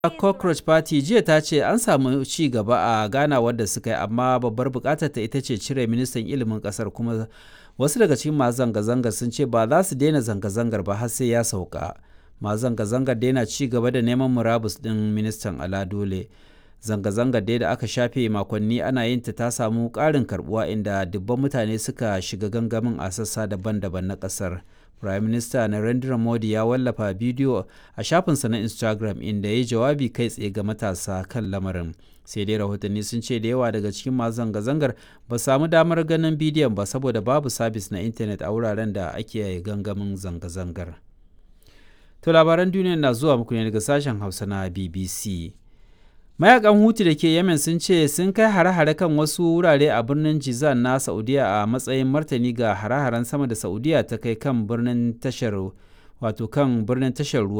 cockroach party jiya ta ce an samu ci gaba a ganawar da suka yi amma babbar bukatar ta ita ce cire ministan ilimin kasar kuma wasu daga cikin masu zanga-zangar sun ce ba za su daina zanga-zangar ba har sai ya sauka masu zanga-zangar daina ci gaba da neman murabus din ministan ala dole zanga-zangar dai da aka shafe makonni ana yin ta ta samu ƙarin karbuwa inda dubban mutane suka shiga gangamin a sassa daban-daban na ƙasar. Prime Minister Narendra Modi ya wallafa bidiyo a shafinsa na Instagram inda ya yi jawabi kai tsaye ga matasa kan lamarin. Sai dai rahotanni sun ce da yawa daga cikin masu zanga-zangar ba samu damar ganin bidiyon ba saboda babu sabis na intanet a wuraren da ake gangamin zanga-zangar. To labaran duniya na zuwa muku ne daga sashen Hausa na BBC. mayakan hutu da ke yemen sun ce sun kai hare-hare kan wasu wurare a birnin jizan na saudiya a matsayin martani ga hare-haren sama da saudiya ta kai kan birnin tashar wato kan birnin tashar ruwa